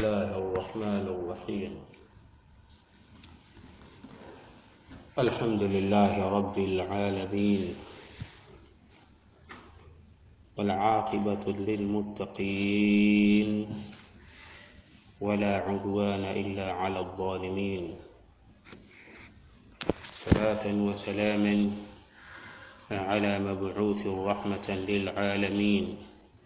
الله الرحمن الرحيم الحمد لله رب العالمين والعاقبة للمتقين ولا عدوان إلا على الظالمين صلاة وسلاما على مبعوث رحمة للعالمين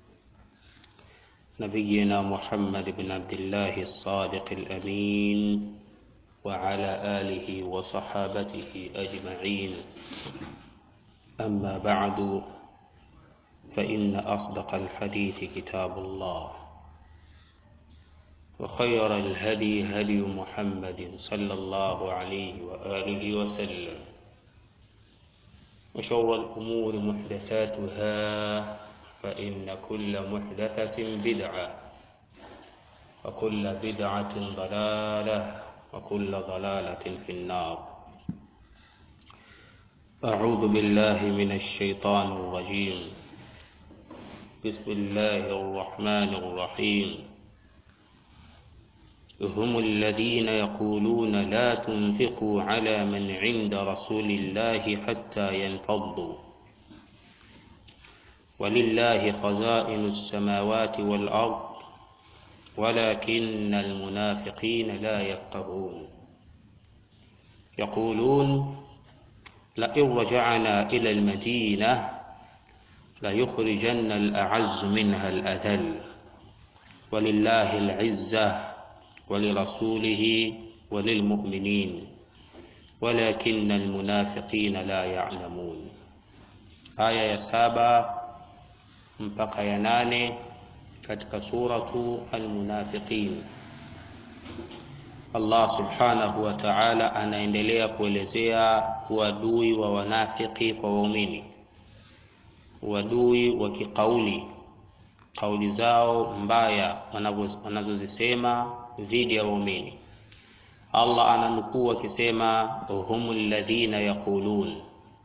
نبينا محمد بن عبد الله الصادق الأمين وعلى آله وصحابته أجمعين أما بعد فإن أصدق الحديث كتاب الله وخير الهدي هدي محمد صلى الله عليه وآله وسلم وشر الأمور محدثاتها فإن كل محدثة بدعة وكل بدعة ضلالة وكل ضلالة في النار أعوذ بالله من الشيطان الرجيم بسم الله الرحمن الرحيم هم الذين يقولون لا تنفقوا على من عند رسول الله حتى ينفضوا ولله خزائن السماوات والأرض ولكن المنافقين لا يفقهون يقولون لئن رجعنا إلى المدينة ليخرجن الأعز منها الأذل ولله العزة ولرسوله وللمؤمنين ولكن المنافقين لا يعلمون aya ya saba mpaka ya nane katika suratu almunafiqin allah subhanahu wa taala anaendelea kuelezea uadui wa wanafiki kwa waumini uadui wa kiqauli kauli zao mbaya wanazozisema dhidi ya waumini allah ananukuu akisema hum ladhina yaqulun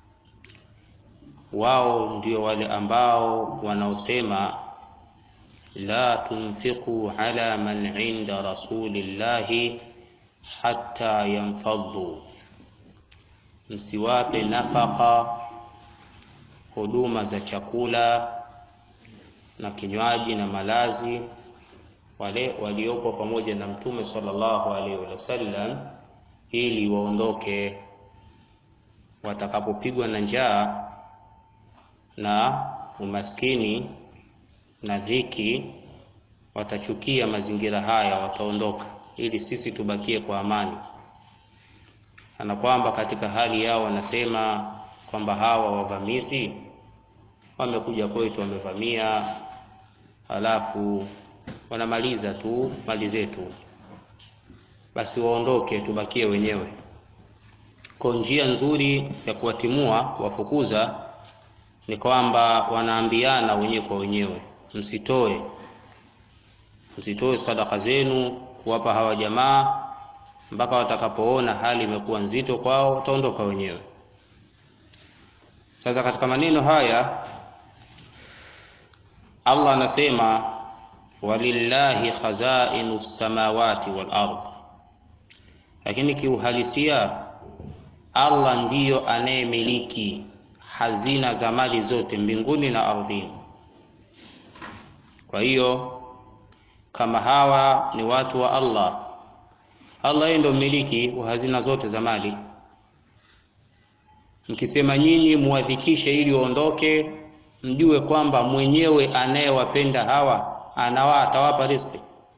wao ndio wale ambao wanaosema la tunfiqu ala man inda rasulillahi hatta yanfaddu msiwape nafaka huduma za chakula na kinywaji na malazi wale waliopo pamoja na mtume sallallahu alaihi wasallam ili waondoke watakapopigwa na njaa na umaskini na dhiki watachukia mazingira haya wataondoka ili sisi tubakie kwa amani na kwamba katika hali yao wanasema kwamba hawa wavamizi wamekuja kwetu wamevamia halafu wanamaliza tu mali zetu basi waondoke tubakie wenyewe kwa njia nzuri ya kuwatimua kuwafukuza ni kwamba wanaambiana wenyewe kwa wenyewe msitoe msitoe sadaka zenu kuwapa hawa jamaa mpaka watakapoona hali imekuwa nzito kwao wataondoka wenyewe sasa katika maneno haya allah anasema walillahi khazainu samawati wal ard lakini kiuhalisia allah ndiyo anayemiliki hazina za mali zote mbinguni na ardhini kwa hiyo kama hawa ni watu wa allah allah yeye ndio mmiliki wa hazina zote za mali mkisema nyinyi muwadhikishe ili waondoke mjue kwamba mwenyewe anayewapenda hawa anawa atawapa riziki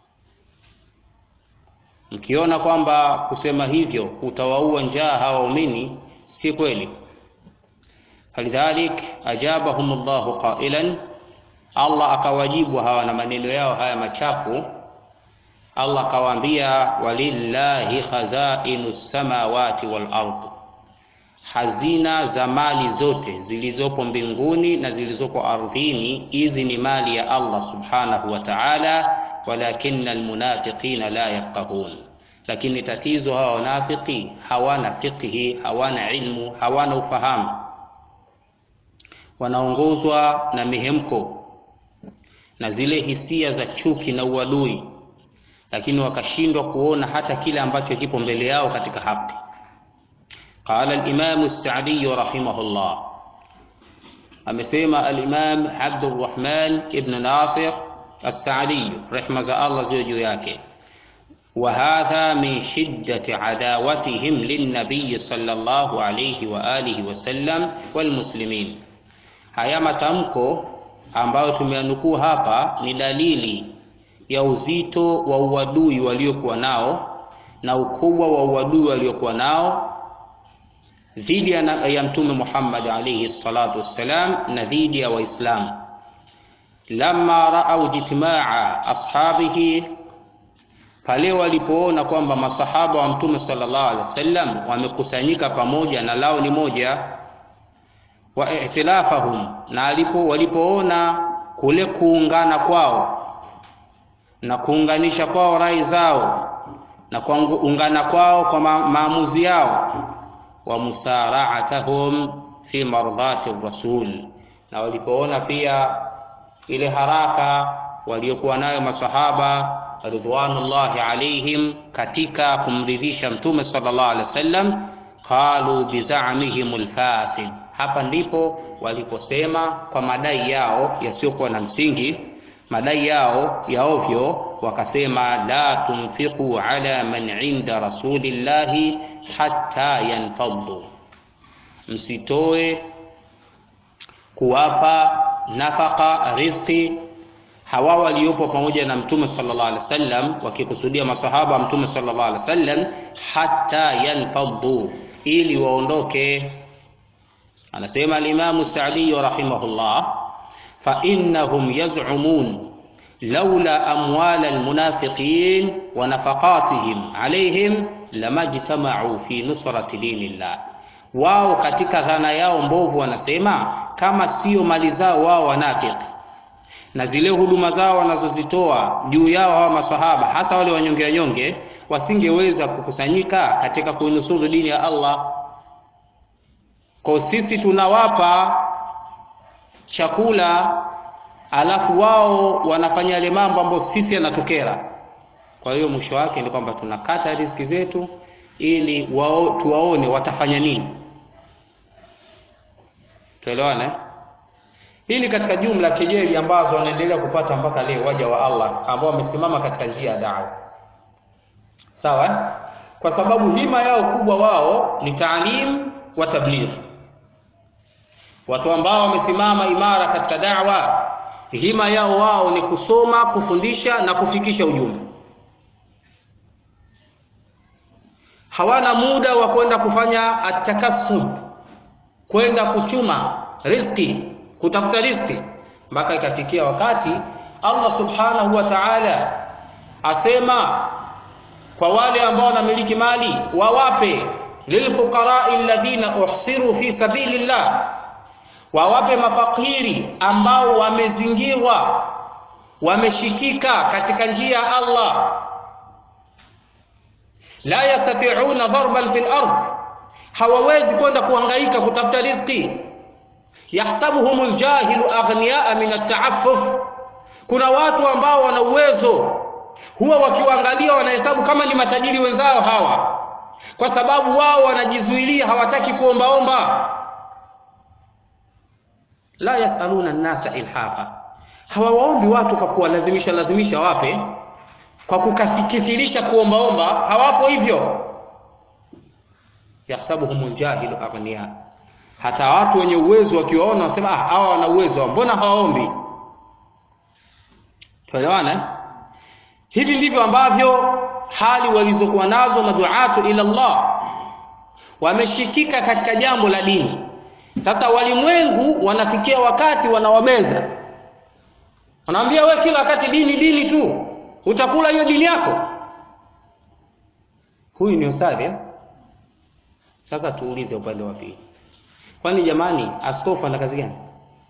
mkiona kwamba kusema hivyo utawaua njaa hawa waumini si kweli falidhalik ajabahum llahu qailan allah akawajibu hawa na maneno yao haya machafu allah akawaambia walillahi khazainu samawati wal ard hazina za mali zote zilizopo mbinguni na zilizopo ardhini hizi ni mali ya allah subhanahu wa taala walakina almunafiqina la yafqahun lakini tatizo hawa wanafiki hawana fiqhi hawana ilmu hawana ufahamu wanaongozwa na mihemko na zile hisia za chuki na uadui lakini wakashindwa kuona hata kile ambacho kipo mbele yao katika haki qala al-imam as-sa'di rahimahullah amesema al-imam Abdurrahman ibn Nasir as-Sa'di rehma za Allah ziwe juu yake وهذا من شدة عداوتهم للنبي صلى الله عليه وآله وسلم والمسلمين haya matamko ambayo tumeanukuu hapa ni dalili ya uzito wa uadui waliokuwa nao na ukubwa wa uadui waliokuwa nao dhidi ya mtume Muhammad alayhi salatu wassalam na dhidi ya Waislamu lamma raau jitmaa ashabihi pale walipoona kwamba masahaba wa mtume sallallahu alaihi wasallam wamekusanyika pamoja na lao ni moja wa ihtilafahum na alipo walipoona kule kuungana kwao na kuunganisha kwao rai zao na kuungana kwao kwa ma maamuzi yao wa musara'atahum fi mardati rasul na walipoona pia ile haraka waliokuwa nayo masahaba ridwanullahi alaihim katika kumridhisha mtume sallallahu alaihi wasallam qalu bizamihim alfasid hapa ndipo waliposema kwa madai yao yasiyokuwa na msingi madai yao ya ovyo wakasema la tunfiqu ala man inda rasulillahi hatta yanfaddu msitoe kuwapa nafaka riziki hawa waliopo pamoja na mtume sallallahu alaihi wasallam wakikusudia masahaba mtume sallallahu alaihi wasallam hatta yanfaddu ili waondoke anasema al-Imam Sa'di rahimahullah fa innahum yaz'umun laula amwal al-munafiqin wa nafaqatihim alaihim lamajtama'u fi nusrati dinillah wao katika dhana yao mbovu wanasema kama sio mali zao wao wanafiki na zile huduma zao wanazozitoa juu yao hawa masahaba hasa wale wanyonge wanyonge wasingeweza kukusanyika katika kuinusuru dini ya Allah kwa sisi tunawapa chakula alafu wao wanafanya yale mambo ambayo sisi yanatukera kwa hiyo mwisho wake ni kwamba tunakata riziki zetu ili wao tuwaone watafanya nini tuelewane hii ni katika jumla kejeli ambazo wanaendelea kupata mpaka leo waja wa Allah ambao wamesimama katika njia ya dawa sawa kwa sababu hima yao kubwa wao ni taalim wa tabligh watu ambao wamesimama imara katika da'wa hima yao wao ni kusoma kufundisha na kufikisha ujumbe hawana muda wa kwenda kufanya atakasub kwenda kuchuma riski kutafuta riski mpaka ikafikia wakati Allah subhanahu wa ta'ala asema kwa wale ambao wanamiliki mali wawape lilfuqarai alladhina uhsiru fi sabilillah wawape mafakiri ambao wamezingirwa wameshikika katika njia ya Allah la yastati'una darban fil ard hawawezi kwenda kuhangaika kutafuta riziki yahsabuhum aljahilu aghniyaa min at'affuf kuna watu ambao wana uwezo huwa wakiwaangalia wanahesabu kama ni matajiri wenzao hawa kwa sababu wao wanajizuilia hawataki kuombaomba la yasaluna nnasa ilhafa hawawaombi watu kwa kuwalazimisha lazimisha wape kwa kukithirisha kuombaomba hawapo hivyo yahsabuhum aljahilu aghniya hata watu wenye uwezo wakiwaona wanasema ah hawa wana uwezo mbona hawaombi tuelewana hivi ndivyo ambavyo hali walizokuwa nazo maduatu ila Allah wameshikika katika jambo la dini sasa walimwengu wanafikia wakati wanawameza wanaambia we kila wakati dini dini tu utakula hiyo dini yako huyu ni ustadhi sasa tuulize upande wa pili kwani jamani askofu ana kazi gani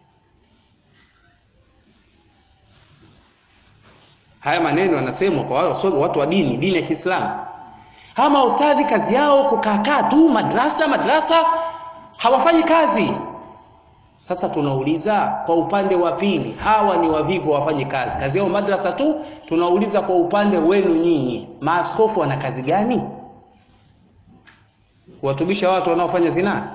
haya maneno yanasemwa kwa wale watu wa dini dini ya Kiislamu hawa maustadhi kazi yao kukaakaa tu madrasa madrasa hawafanyi kazi Sasa tunauliza kwa upande wa pili, hawa ni wavivu, wafanye kazi kazi yao madrasa tu. Tunauliza kwa upande wenu nyinyi, maaskofu wana kazi gani? Kuwatubisha watu wanaofanya zinaa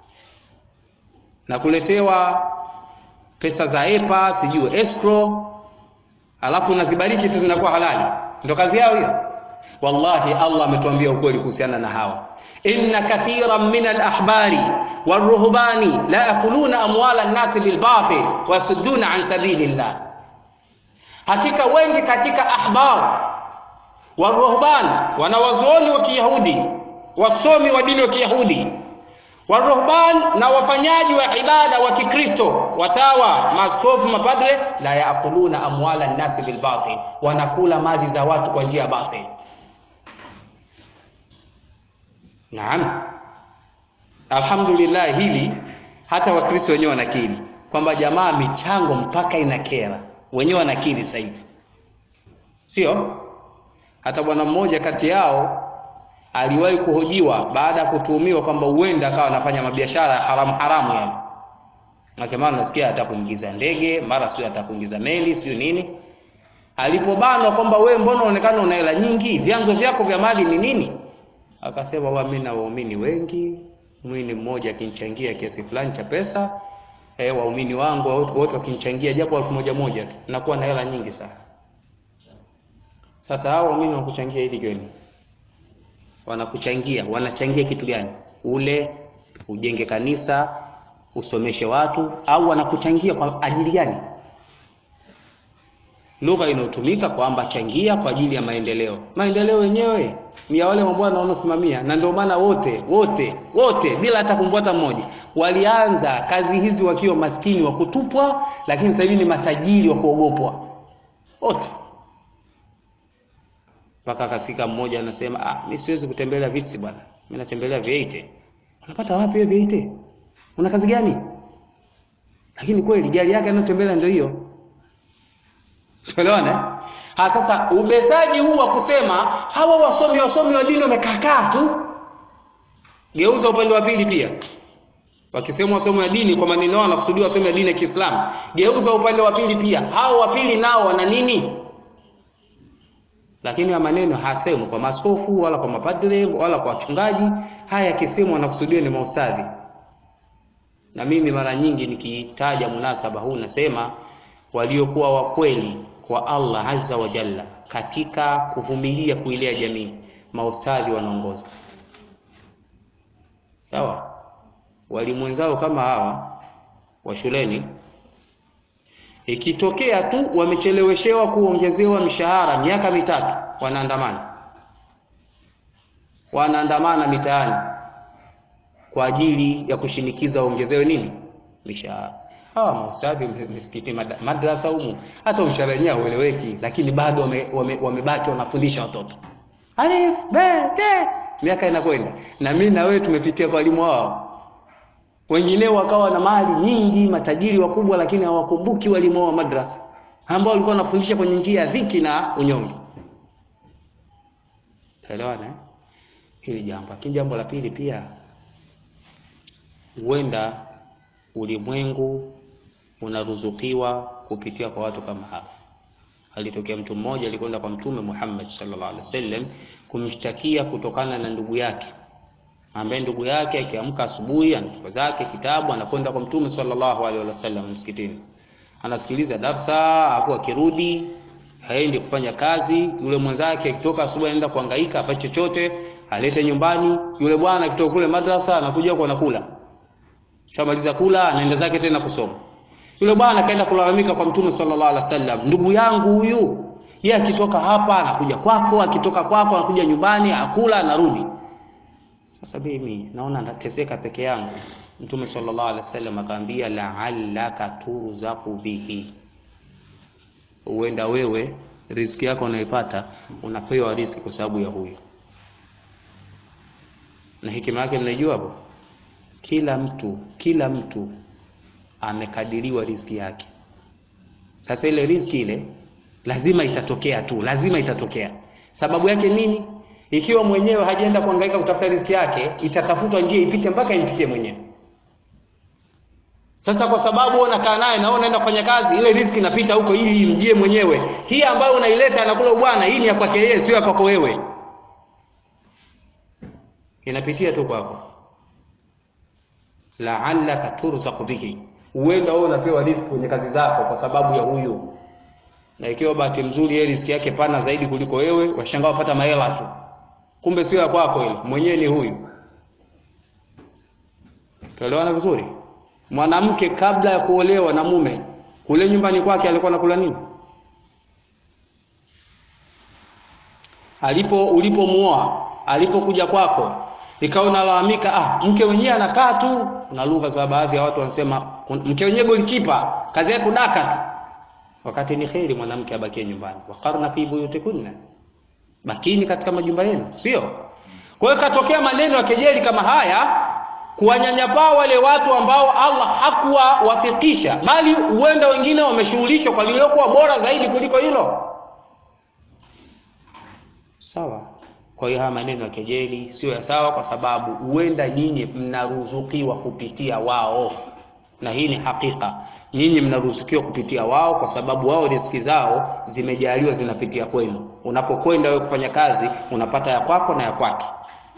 na kuletewa pesa za EPA sijui escrow, alafu unazibariki tu zinakuwa halali, ndio kazi yao hiyo. Wallahi, Allah ametuambia ukweli kuhusiana na hawa inna kathiran min alahbari waruhbani la yakuluna amwala nnasi bilbatil wayasudduna an sabilillah, hakika wengi katika ahbar waruhban, wanawazuoni wa Kiyahudi, wasomi wa dini wa Kiyahudi, waruhban, na wafanyaji wa ibada wa Kikristo, watawa, maaskofu, mapadre, la yakuluna amwala nnasi bilbatil, wanakula mali za watu kwa njia ya batil. Naam, alhamdulillah, hili hata wakristo wenyewe wanakiri kwamba jamaa, michango mpaka inakera, wenyewe wanakiri sasa hivi, sio? Hata bwana mmoja kati yao aliwahi kuhojiwa baada ya kutuhumiwa kwamba huenda akawa anafanya mabiashara ya haramu haramu, yani maana nasikia atakuingiza ndege, mara sio atakuingiza meli, sio nini. Alipobanwa kwamba wewe, mbona unaonekana una hela nyingi, vyanzo vyako vya mali ni nini? Akasema wa mimi na waumini wengi, mwini mmoja akinichangia kiasi fulani cha pesa eh, waumini wangu wote wakinichangia japo elfu moja moja tu, nakuwa na hela nyingi sana. Sasa hao waumini wanakuchangia ili gani? Wanakuchangia, wanachangia kitu gani? Ule ujenge kanisa, usomeshe watu, au wanakuchangia kwa ajili gani? Lugha inayotumika kwamba changia kwa ajili ya maendeleo. Maendeleo yenyewe ni ya wale mabwana wanaosimamia, na ndio maana wote wote wote bila hata kumbwata mmoja walianza kazi hizi wakiwa maskini wa kutupwa, lakini sasa hivi ni matajiri wa kuogopwa wote. Mpaka akafika mmoja anasema, ah, mimi siwezi kutembelea viti bwana, mimi natembelea V8. Unapata wapi hiyo V8? Una kazi gani? Lakini kweli gari yake anayotembelea ndio hiyo. Tuelewana? Ha, sasa ubezaji huu wa kusema hawa wasomi wasomi wa dini wamekaakaa tu, geuza upande wa pili pia. Wakisema wasomi wa dini kwa maneno yao wanakusudia wasomi wa dini ya Kiislamu, geuza upande wa pili pia. Hao wa pili nao wana nini? Lakini ya maneno hasemwi kwa maskofu wala kwa mapadre wala kwa wachungaji. Haya yakisemwa wanakusudia ni maustadhi. Na mimi mara nyingi nikitaja munasaba huu nasema waliokuwa wa kweli kwa Allah azza wa jalla katika kuvumilia kuilea jamii, maustadhi wanaongoza. Sawa, walimu wenzao kama hawa wa shuleni, ikitokea tu wamecheleweshewa kuongezewa mishahara miaka mitatu, wanaandamana wanaandamana mitaani kwa ajili ya kushinikiza waongezewe nini mishahara hawa maustadhi misikiti madrasa humu, hata mshahara wenyewe haueleweki, lakini bado wamebaki wame, wame wanafundisha watoto alif be te, miaka inakwenda. Na mimi na wewe tumepitia kwa walimu wao, wengineo wakawa na mali nyingi, matajiri wakubwa, lakini hawakumbuki walimu wao wa madrasa ambao walikuwa wanafundisha kwenye njia ya dhiki na unyonge. Elewana hili jambo. Lakini jambo la pili pia, huenda ulimwengu unaruzukiwa kupitia kwa watu kama hawa. Alitokea mtu mmoja alikwenda kwa Mtume Muhammad sallallahu alaihi wasallam kumshtakia kutokana na ndugu yake, ambaye ndugu yake akiamka asubuhi anachukua zake kitabu anakwenda kwa Mtume sallallahu alaihi wasallam msikitini, anasikiliza darsa, hapo akirudi haendi kufanya kazi. Yule mwenzake akitoka asubuhi anaenda kuhangaika apate chochote alete nyumbani. Yule bwana akitoka kule madrasa anakuja huko anakula shamaliza kula anaenda zake tena kusoma. Yule bwana akaenda kulalamika kwa Mtume sallallahu alaihi wasallam, ndugu yangu huyu, yeye akitoka hapa anakuja kwako, akitoka kwako anakuja nyumbani, akula anarudi. Sasa mimi naona nateseka peke yangu. Mtume sallallahu alaihi wasallam akaambia, la'allaka turzaqu bihi, huenda wewe riziki yako unaipata unapewa riziki kwa sababu ya huyu. Na hekima yake mnaijua hapo kila mtu kila mtu amekadiriwa riziki yake. Sasa ile riziki ile lazima itatokea tu, lazima itatokea. Sababu yake nini? Ikiwa mwenyewe hajaenda kuhangaika kutafuta riziki yake, itatafutwa njia ipite mpaka imfikie mwenyewe. sasa kwa sababu unakaa naye na unaenda kufanya kazi ile riziki inapita huko ili imjie mwenyewe hii ambayo unaileta anakula bwana hii ni ya kwake yeye sio ya kwako wewe inapitia tu kwako la'allaka turzaqu bihi huenda wewe unapewa riziki kwenye kazi zako kwa sababu ya huyu na ikiwa bahati nzuri yeye riziki yake pana zaidi kuliko wewe washangaa wapata mahela tu kumbe sio ya kwako ile mwenyewe ni huyu tuelewana vizuri mwanamke kabla ya kuolewa na mume kule nyumbani kwake alikuwa anakula nini alipo ulipomuoa alipokuja kwako ikawa unalalamika ah mke wenyewe anakaa tu na lugha za baadhi ya watu wanasema mke wenyewe golikipa kazi yake kudaka tu wakati ni kheri mwanamke abakie nyumbani waqarna fi buyutikunna bakini katika majumba yenu sio kwa hiyo katokea maneno ya kejeli kama haya kuwanyanyapaa wale watu ambao Allah hakuwawafikisha bali huenda wengine wameshughulishwa kwa lililokuwa bora zaidi kuliko hilo sawa kwa hiyo haya maneno ya kejeli sio ya sawa kwa sababu huenda nyinyi mnaruzukiwa kupitia wao na hii ni hakika nyinyi mnaruzukiwa kupitia wao kwa sababu wao riziki zao zimejaliwa zinapitia kwenu unapokwenda wewe kufanya kazi unapata ya kwako na ya kwake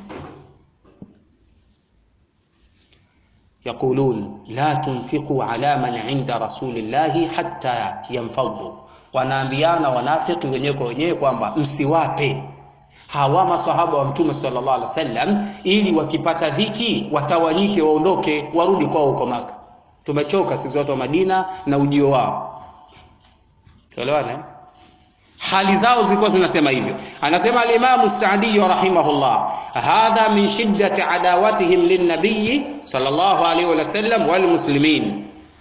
يقولون لا تنفقوا على من عند رسول الله حتى ينفضوا wanaambiana wanafiki wenyewe kwa wenyewe kwamba msiwape hawa masahaba wa mtume sallallahu alaihi wasallam ili wakipata dhiki watawanyike waondoke warudi kwao huko maka tumechoka sisi watu wa madina na ujio wao tuelewana hali zao zilikuwa zinasema hivyo anasema alimamu saadi rahimahullah hadha min shiddati adawatihim linnabiyi sallallahu alaihi wasallam walmuslimin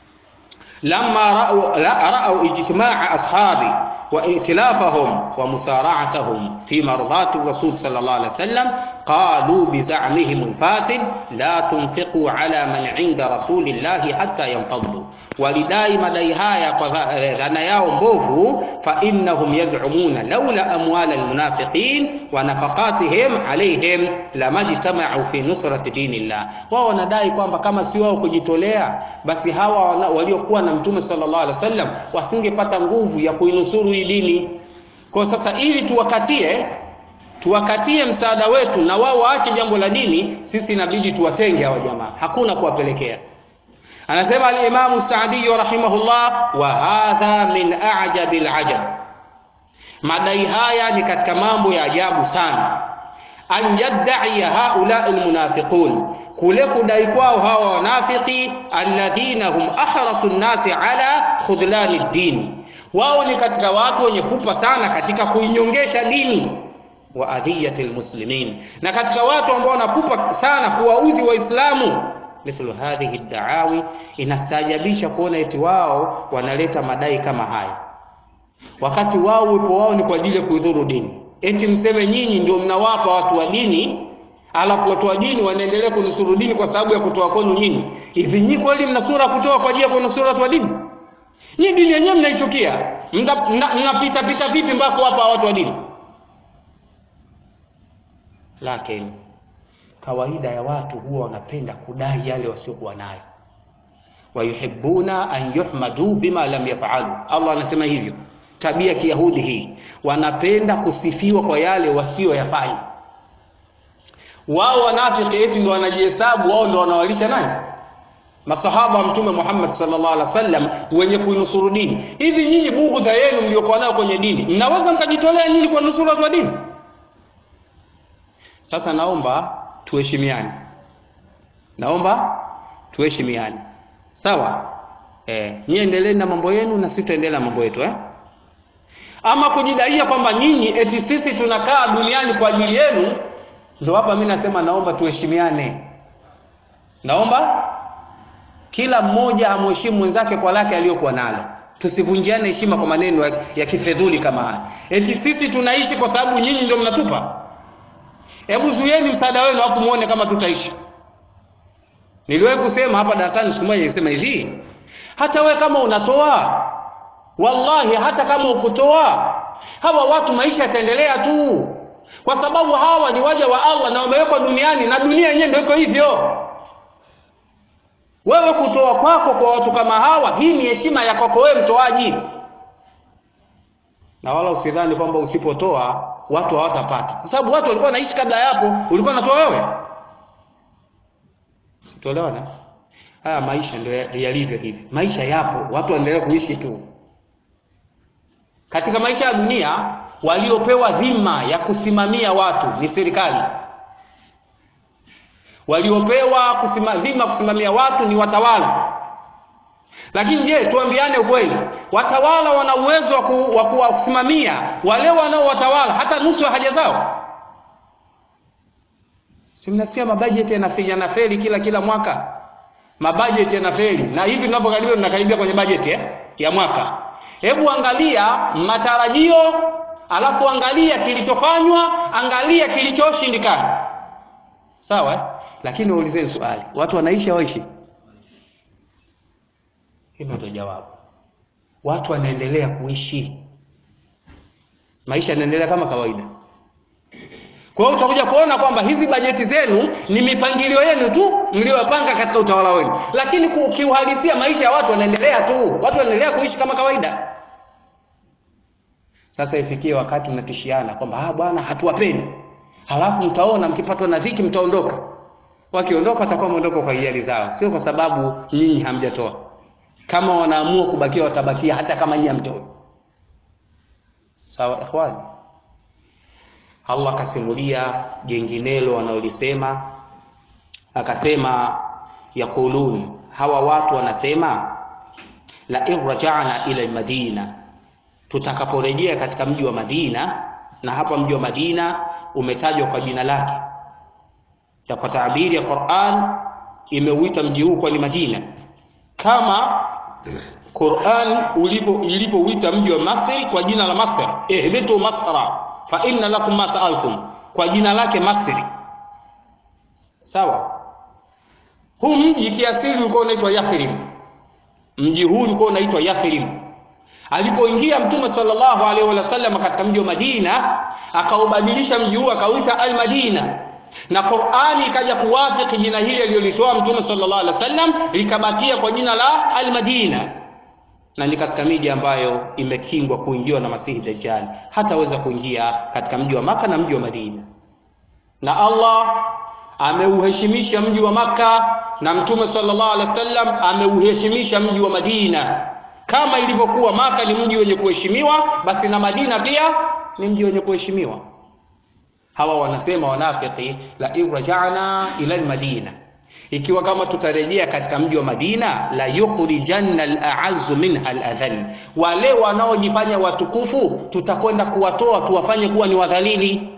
لما رأوا, رأوا اجتماع أصحابه وائتلافهم ومسارعتهم في مرضاة الرسول صلى الله عليه وسلم قالوا بزعمهم الفاسد لا تنفقوا على من عند رسول الله حتى ينفضوا walidai madai haya kwa dhana yao mbovu fa innahum yaz'umuna laula amwal almunafiqin wa nafaqatihim alaihim lamajtama'u fi nusrati dinillah wao wanadai kwamba kama si wao kujitolea basi hawa waliokuwa na mtume sallallahu alaihi wasallam wasingepata nguvu ya kuinusuru hii dini kwa sasa ili tuwakatie tuwakatie msaada wetu na wao waache jambo la dini sisi inabidi tuwatenge hawa jamaa hakuna kuwapelekea anasema al-Imam Sa'di rahimahullah wa hadha min a'jabi al-ajab madai haya ni katika mambo ya ajabu sana an yadda'i haula al-munafiqun kule kudai kwao hawa wanafiki alladhina hum ahrasu an-nasi ala khudlani ad-din wao ni katika watu wenye pupa sana katika kuinyongesha dini wa adhiyati al-muslimin na katika watu ambao wanapupa sana kuwaudhi waislamu mithlu hadhihi daawi inastajabisha kuona eti wao wanaleta madai kama haya wakati wao uwepo wao ni kwa ajili ya kuidhuru dini eti mseme nyinyi ndio mnawapa watu wa dini alafu watu wa dini wanaendelea kunusuru dini kwa sababu ya kutoa kwenu nyinyi hivi nyinyi kweli mna sura kutoa kwa ajili ya kunusuru watu wa dini nyinyi dini yenyewe mnaichukia mnapita pita vipi mpaka kuwapa watu wa dini lakini kawaida ya watu huwa wanapenda kudai yale wasiokuwa nayo wayuhibbuna an yuhmadu bima lam yafalu Allah anasema hivyo tabia kiyahudi hii wanapenda kusifiwa kwa yale wasioyafanya wao wanafiki eti ndio wanajihesabu wao ndio wanawalisha nani masahaba wa mtume Muhammad sallallahu alaihi wasallam wenye kuinusuru dini hivi nyinyi bughudha yenu mliokuwa nayo kwenye dini mnaweza mkajitolea nyinyi kwa nusura watu wa dini sasa naomba tuheshimiane naomba tuheshimiane sawa eh nyie endeleeni na mambo yenu na sisi tuendelee na mambo yetu eh ama kujidaia kwamba nyinyi eti sisi tunakaa duniani kwa ajili yenu ndio hapa mimi nasema naomba tuheshimiane naomba kila mmoja amheshimu mwenzake kwa lake aliyokuwa nalo tusivunjiane heshima kwa maneno ya, ya kifedhuli kama haya eti sisi tunaishi kwa sababu nyinyi ndio mnatupa hebu zuieni msaada wenu afu muone kama tutaishi niliwahi kusema hapa darasani siku moja nikisema hivi hata we kama unatoa wallahi hata kama ukutoa hawa watu maisha yataendelea tu kwa sababu hawa ni waja wa Allah na wamewekwa duniani na dunia yenyewe ndio iko hivyo wewe kutoa kwako kwa watu kama hawa hii ni heshima ya kwako wewe mtoaji na wala usidhani kwamba usipotoa watu hawatapata kwa sababu watu walikuwa wanaishi kabla ya hapo ulikuwa unatoa wewe tuelewana haya maisha ndio yalivyo hivi maisha yapo watu waendelee kuishi tu katika maisha ya dunia waliopewa dhima ya kusimamia watu ni serikali waliopewa kusima, dhima kusimamia watu ni watawala lakini je tuambiane ukweli watawala wana uwezo wa ku, kusimamia wale wanaowatawala hata nusu ya haja zao si mnasikia mabajeti yanafeli kila kila mwaka mabajeti yanafeli na hivi tunavyokaribia tunakaribia kwenye bajeti eh, ya mwaka hebu angalia matarajio alafu angalia kilichofanywa angalia kilichoshindikana sawa eh? lakini waulizeni swali watu wanaishi hawaishi hilo ndio jawabu watu wanaendelea kuishi maisha yanaendelea kama kawaida kwa hiyo utakuja kuona kwamba hizi bajeti zenu ni mipangilio yenu tu mliyopanga katika utawala wenu lakini kiuhalisia maisha ya watu wanaendelea tu watu wanaendelea kuishi kama kawaida sasa ifikie wakati mnatishiana kwamba ah bwana hatuwapeni halafu mtaona mkipatwa na dhiki mtaondoka wakiondoka watakuwa wameondoka kwa hiari zao sio kwa sababu nyinyi hamjatoa kama wanaamua kubakia watabakia hata kama nyinyi hamtoi sawa ikhwani Allah akasimulia jenginelo wanaolisema akasema yaqulun hawa watu wanasema la in raja'na ila madina tutakaporejea katika mji wa Madina na hapa mji wa Madina umetajwa kwa jina lake ya kwa taabiri ya Qur'an imeuita mji huu kwa ni Madina kama Qur'an ulivyo ilivyouita mji wa Masri kwa jina la Masr ihbitu masra fa inna lakum ma sa'altum kwa jina lake Masri sawa huu mji kiasili ulikuwa unaitwa Yathrib mji huu ulikuwa unaitwa Yathrib alipoingia mtume sallallahu alaihi wasallam katika mji wa Madina akaubadilisha mji huu akauita al-Madina na Qur'ani ikaja kuwafiki jina hili alilolitoa mtume sallallahu alaihi wasallam likabakia kwa jina la al-Madina na ni katika miji ambayo imekingwa kuingiwa na Masihi Dajjal hataweza kuingia katika mji wa Maka na mji wa Madina na Allah ameuheshimisha mji wa Maka na mtume sallallahu alaihi wasallam ameuheshimisha mji wa Madina kama ilivyokuwa Maka ni mji wenye kuheshimiwa basi na Madina pia ni mji wenye kuheshimiwa hawa wanasema wanafiki la irja'na ila almadina ikiwa kama tutarejea katika mji wa Madina la yukhrijanna al-a'azzu minha al-adhall wale wanaojifanya watukufu tutakwenda kuwatoa tuwafanye kuwa ni wadhalili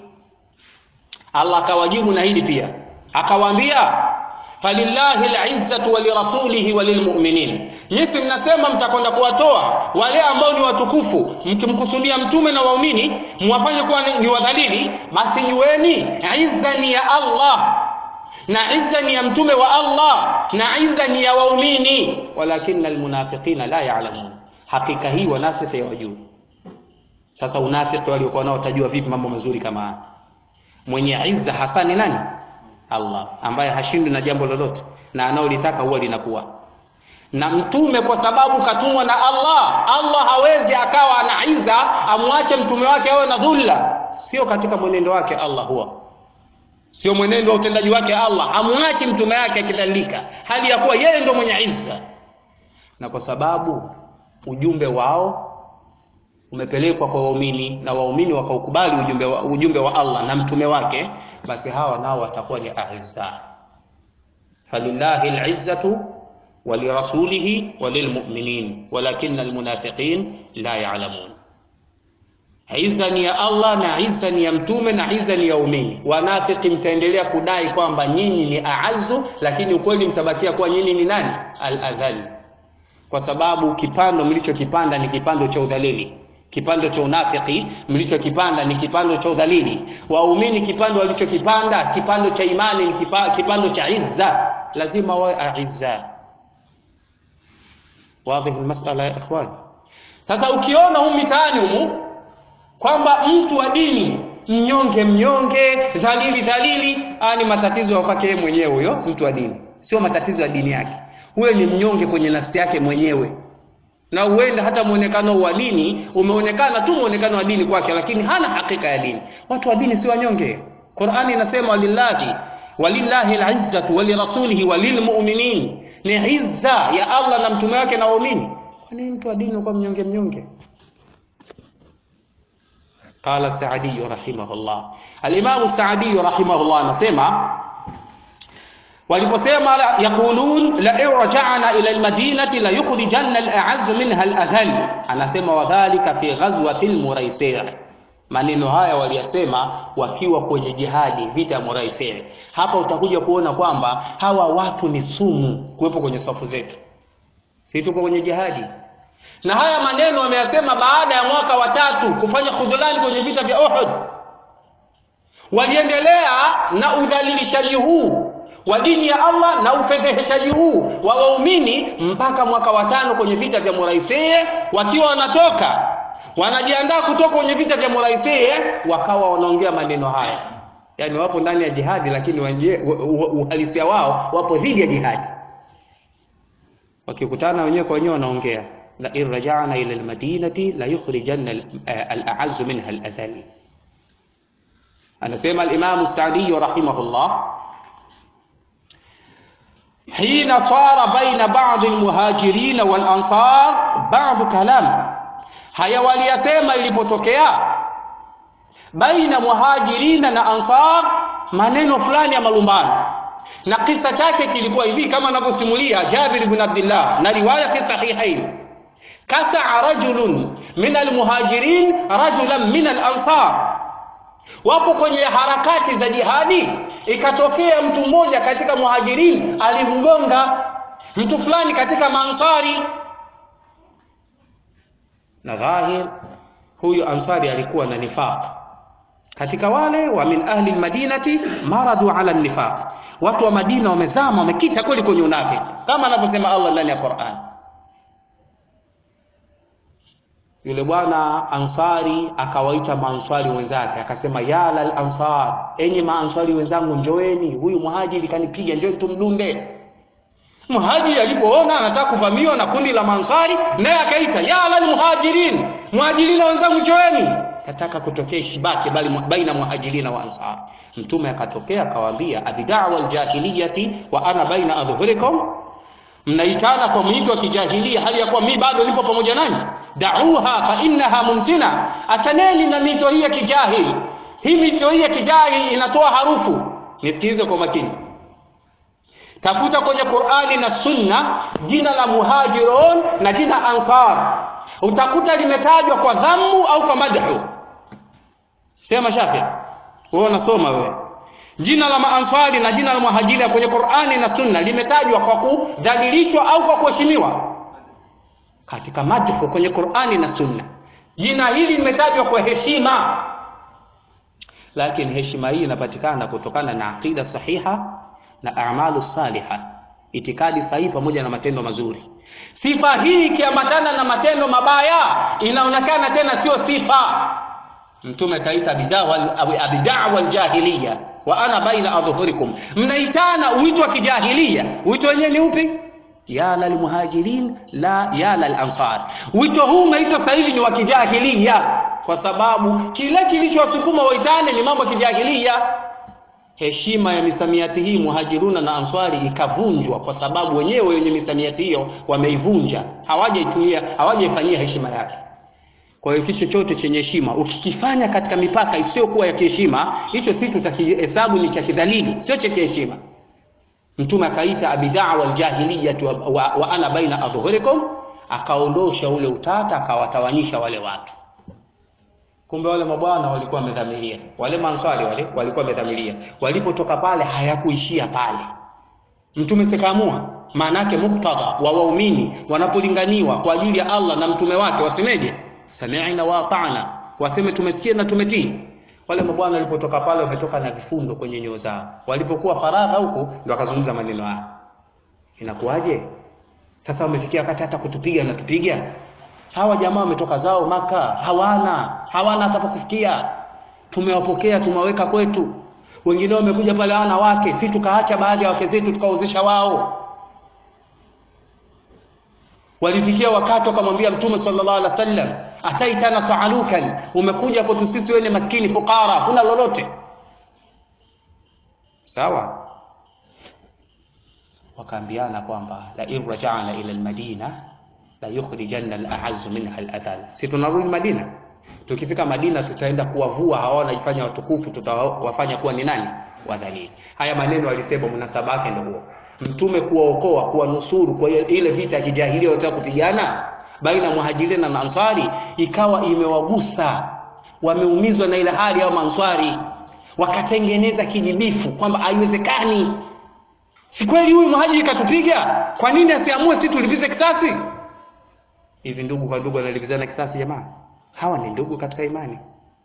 Allah akawajibu na hili pia akawaambia falillahi al-izzatu wa lirasulihi wa lilmu'minin Nyinyi mnasema mtakwenda kuwatoa wale ambao ni watukufu mkimkusudia mtume na waumini mwafanye kuwa ni, ni wadhalili basi jueni izza ni ya Allah na izza ni ya mtume wa Allah na izza ni ya waumini walakinna almunafiqina la ya'lamun hakika hii wanafiki hawajui sasa unafiki waliokuwa nao utajua vipi mambo mazuri kama haya mwenye izza hasa ni nani Allah ambaye hashindwi na jambo lolote na anaolitaka huwa linakuwa na mtume kwa sababu katumwa na Allah Allah hawezi akawa ana izza amwache mtume wake awe na dhulla sio katika mwenendo wake Allah huwa sio mwenendo wa utendaji wake Allah amwache mtume wake akidhalilika hali ya kuwa yeye ndo mwenye izza na kwa sababu ujumbe wao umepelekwa kwa waumini na waumini wakaukubali ujumbe wa, ujumbe wa Allah na mtume wake basi hawa nao watakuwa ni aizza falillahi alizzatu ولرسوله وللمؤمنين ولكن المنافقين لا يعلمون izza ni ya Allah na izza ni ya mtume na izza ni ya umini wanafiki mtaendelea kudai kwamba nyinyi ni aazu lakini ukweli mtabakia kuwa nyinyi ni nani al-adhal kwa sababu kipando mlichokipanda ni kipando cha udhalili kipando cha unafiki mlichokipanda ni kipando cha udhalili waumini kipando walichokipanda kipando cha imani ni kipando cha izza lazima wawe aizza واضح المسألة يا إخوان sasa ukiona huu mitaani humu kwamba mtu wa dini mnyonge mnyonge dhalili dhalili ni matatizo ya kwake mwenyewe huyo mtu wa dini sio matatizo ya dini yake huyo ni mnyonge kwenye nafsi yake mwenyewe na uende hata muonekano wa dini umeonekana tu muonekano wa dini kwake lakini hana hakika ya dini watu wa dini si wanyonge qurani inasema walillahi walillahi alizzatu walirasulihi walilmuminin ni izza ya allah na mtume wake na waumini kwani mtu wa dini kwa mnyonge mnyonge قال السعدي رحمه الله الإمام السعدي رحمه الله anasema waliposema yaqulun la in raja'na ila almadinati la yukhrijanna al'azz minha al'adhall anasema wadhālika fi ghazwati al-muraisi' maneno haya waliyasema wakiwa kwenye jihadi vita ya muraisi' hapa utakuja kuona kwamba hawa watu ni sumu kuwepo kwenye safu zetu si tuko kwenye jihadi na haya maneno wameyasema baada ya mwaka wa tatu kufanya khudhulani kwenye vita vya Uhud waliendelea na udhalilishaji huu wa dini ya Allah na ufedheheshaji huu wa waumini mpaka mwaka wa tano kwenye vita vya Muraisi wakiwa wanatoka wanajiandaa kutoka kwenye vita vya Muraisi wakawa wanaongea maneno haya yani wapo ndani ya jihadi lakini uhalisia wao wapo dhidi ya jihadi wakikutana wenyewe kwa wenyewe wanaongea la in raja'na ila almadinati la yukhrijanna al-a'azzu minha al-adhall anasema al-imam as-sa'di rahimahullah حين صار بين بعض المهاجرين والأنصار بعض كلام haya waliyasema ilipotokea baina muhajirina na ansar maneno fulani ya malumbano na kisa chake kilikuwa hivi kama anavyosimulia Jabir ibn Abdullah na riwaya fi sahihain kasaa rajulun min almuhajirin rajulan min alansar wapo kwenye harakati za jihadi ikatokea mtu mmoja katika muhajirin alimgonga mtu fulani katika maansari na dhahir huyu ansari alikuwa na nifaq katika wale wa min ahli almadinati maradu ala nifaq watu wa madina wamezama wamekita kweli kwenye unafiki kama anavyosema Allah ndani ya Qur'an yule bwana ansari akawaita maansari wenzake akasema ya lal ansar enyi maansari wenzangu njoeni huyu muhajiri kanipiga njoo tumdunde muhajiri alipoona anataka kuvamiwa na kundi la maansari naye akaita ya lal muhajirin muhajirina wenzangu njoeni kataka kutokea shibaki bali baina muhajirina wa ansar mtume akatokea akawaambia abidaa aljahiliyati wa ana baina adhhurikum mnaitana kwa mwito wa kijahilia hali ya kuwa mimi bado nipo pamoja nanyi dauha fa innaha mumtina achaneni na mito hii ya kijahili hii mito hii ya kijahili inatoa harufu nisikilize kwa makini tafuta kwenye Qur'ani na Sunna jina la muhajirun na jina ansar utakuta limetajwa kwa dhammu au kwa madhu sema shafi wewe unasoma wewe jina la maansari na jina la muhajiri kwenye Qur'ani na Sunna limetajwa kwa kudhalilishwa au kwa kuheshimiwa katika madhu kwenye Qur'ani na Sunna jina hili limetajwa kwa heshima lakini heshima hii inapatikana kutokana na aqida sahiha na a'malu saliha itikadi sahihi pamoja na matendo mazuri sifa hii ikiambatana na matendo mabaya inaonekana tena sio sifa mtume kaita bidaa wal jahiliya wa ana baina adhhurikum mnaitana uito wa kijahiliya uito wenyewe ni upi ya lal muhajirin la ya lal ansar wito huu umeitwa sasa hivi ni wa kijahiliya kwa sababu kile kilichowasukuma waitane ni mambo ya kijahiliya heshima ya misamiati hii muhajiruna na answari ikavunjwa kwa sababu wenyewe wenye misamiati hiyo wameivunja hawajaitumia hawajaifanyia heshima yake kwa hiyo kitu chochote chenye heshima ukikifanya katika mipaka isiyokuwa ya kiheshima hicho si tutakihesabu ni cha kidhalili sio cha kiheshima mtume akaita abidaa wal jahiliyati wa, wa, wa ana baina adhhurikum akaondosha ule utata akawatawanyisha wale watu kumbe wale mabwana walikuwa wamedhamiria wale manswari wale walikuwa wamedhamiria walipotoka pale hayakuishia pale mtume sikaamua maana yake muktadha wa waumini wanapolinganiwa kwa ajili ya Allah na mtume wake wasemeje sami'na wa ata'na waseme tumesikia na tumetii wale mabwana walipotoka pale wametoka na vifundo kwenye nyoo zao walipokuwa faragha huko ndio akazungumza maneno haya inakuwaje sasa wamefikia wakati hata kutupiga na tupiga hawa jamaa wametoka zao maka hawana hawana hata pa kufikia tumewapokea tumewaweka kwetu wengine wamekuja pale hawana wake si tukaacha baadhi ya wake zetu tukaozesha wao walifikia wakati wakamwambia mtume sallallahu alaihi wasallam ataitana saalukan umekuja kwetu sisi wewe ni maskini fukara huna lolote sawa wakaambiana kwamba la in raja'na ila almadina la yukhrijanna al-a'azz minha al-adhal si tunarudi madina tukifika madina tutaenda kuwavua hawa wanajifanya watukufu tutawafanya kuwa ni nani wadhalili haya maneno alisema munasaba wake ndio huo mtume kuwaokoa kuwanusuru kwa ile vita ya kijahilia wanataka kupigana baina muhajirina na ansari ikawa imewagusa wameumizwa na ile hali ya manswari wakatengeneza kijibifu kwamba haiwezekani si kweli huyu muhajiri katupiga kwa nini asiamue si tulipize kisasi hivi ndugu kwa ndugu wanalipizana kisasi jamaa hawa ni ndugu katika imani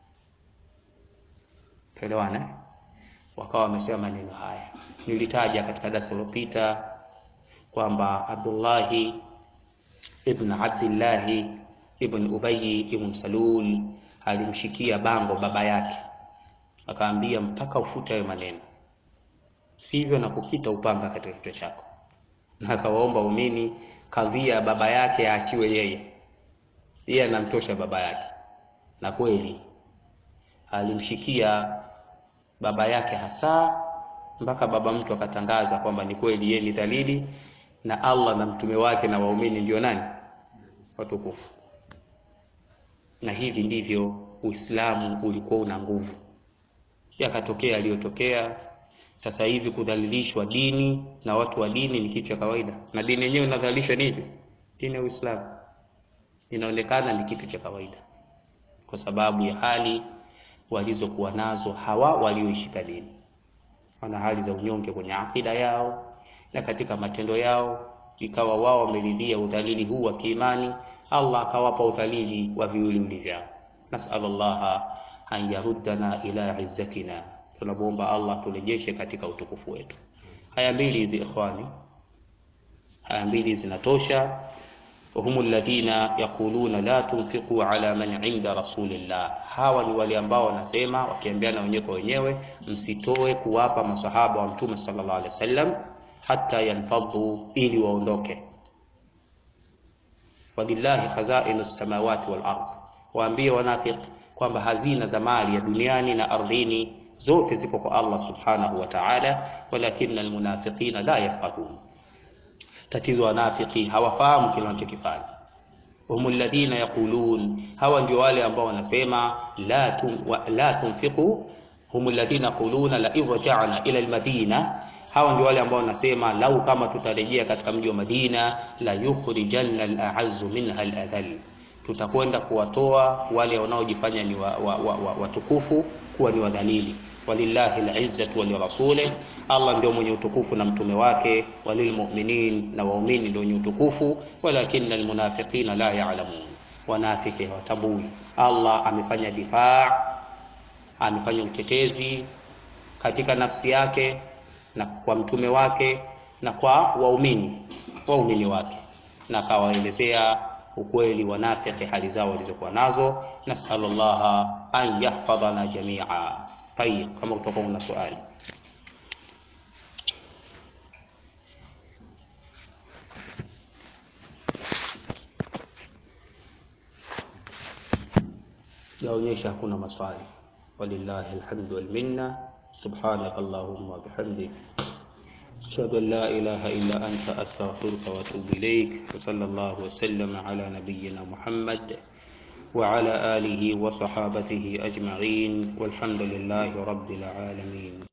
tuelewana wakawa wamesema maneno haya nilitaja katika darasa lililopita kwamba Abdullahi ibn Abdillahi ibn Ubayy ibn Salul alimshikia bango baba yake akaambia mpaka ufute hayo maneno sivyo na kukita upanga katika kichwa chako na akawaomba umini kadhia baba yake aachiwe yeye yeye anamtosha baba yake na kweli alimshikia baba yake hasa mpaka baba mtu akatangaza kwamba ni kweli yeye ni dhalili na Allah na mtume wake na waumini ndio nani watukufu na hivi ndivyo Uislamu ulikuwa una nguvu yakatokea aliyotokea sasa hivi kudhalilishwa dini na watu wa dini ni kitu cha kawaida na dini yenyewe inadhalilishwa nini dini ya Uislamu inaonekana ni kitu cha kawaida kwa sababu ya hali walizokuwa nazo hawa walioishika dini wana hali za unyonge kwenye akida yao na katika matendo yao ikawa wao wameridhia udhalili huu wa kiimani Allah akawapa udhalili wa viwiliwili vyao nasallallahu an yaruddana ila izzatina tunamuomba Allah turejeshe katika utukufu wetu haya mbili hizi ikhwani haya mbili zinatosha وهم الذين يقولون لا تنفقوا على من عند رسول الله hawa ni wale ambao wanasema wakiambiana wenyewe kwa wenyewe msitoe kuwapa masahaba wa mtume sallallahu alaihi wasallam hata yanfadhu ili waondoke walillahi khazainu samawati wal ard waambie wanafiq kwamba hazina za mali ya duniani na ardhini zote ziko kwa Allah subhanahu wa ta'ala walakinna almunafiqina la yafqahun tatizo wanafiki hawafahamu kile wanachokifanya hum alladhina yaqulun hawa ndio wale ambao wanasema la tum, wa, la tunfiqu hum alladhina yaquluna la irja'na ila almadina hawa ndio wale ambao wanasema lau kama tutarejea katika mji wa Madina la yukhrijanna al-a'azzu minha al-adhall tutakwenda kuwatoa wale wanaojifanya ni watukufu wa, wa, wa, watukufu kuwa ni wadhalili walillahi al-izzatu wa lirasulih Allah ndio mwenye utukufu na mtume wake walilmu'minin na waumini ndio wenye utukufu walakinna almunafiqina la ya'lamun wanafiki hawatambui Allah amefanya difaa amefanya utetezi katika nafsi yake na kwa mtume wake na kwa waumini waumini wake na akawaelezea ukweli wanafiki hali zao walizokuwa nazo nasallallahu an yahfadhana jamia tayib kama kutoka kuna swali yaonyesha hakuna maswali walillahi alhamdu wal minna subhanaka allahumma bihamdik ashhadu an la ilaha illa anta astaghfiruka wa atubu ilaik wa sallallahu wa sallama ala nabiyyina muhammad وعلى آله وصحابته أجمعين والحمد لله رب العالمين